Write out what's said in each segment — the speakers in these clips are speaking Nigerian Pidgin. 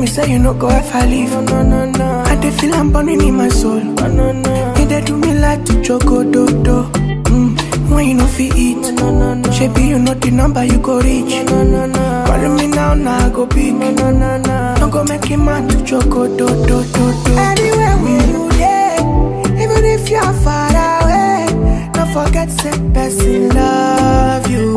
me say you no go ever leave. No, no, no, no. I dey feel I'm burning in my soul. No, no, no. You dey do me like to choco do do. Mm, when you no fit eat. No, no, no. Shebi you know the number you go reach. No, no, no. Calling me now, now I go pick. No, no, no, no. Don't go make him man to choco do do do do. Anywhere where you dey, even if you're far away, don't forget say person love you,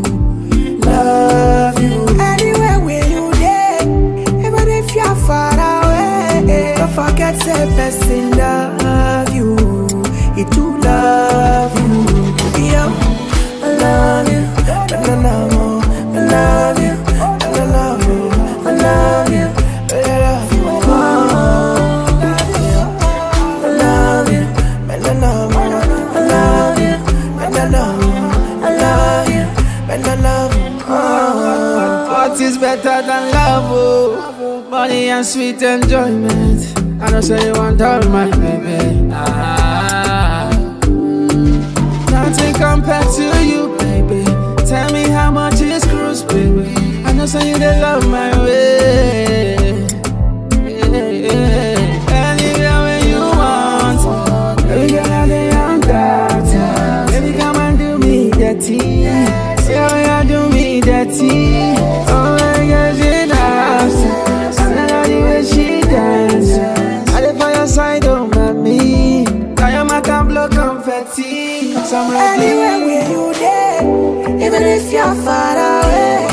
love you. Anywhere where you dey, even if you're far away, don't forget say person love you, he too love you. Yo, I love you, na na na mo, I love you, na na na mo, I love you, I love you. Oh, I love you, na na na mo, I love you, na na na mo, I love you, na na na mo. Oh. What is better than love? Oh? Money and sweet enjoyment. I know say you want all my baby. Ah. Nothing compared to you, baby. Tell me how much is cruise, baby. I know say you they love my way. Yeah, yeah. Anywhere where you want, baby girl, I dey on that. Baby, come and do me dirty. Yeah, yeah, do me dirty. Oh my God, she dance. I love the way she dance. I dey for your side, oh mommy. I am a can blow confetti. 'Cause I'm ready. Anywhere where you dey, even if you're far away,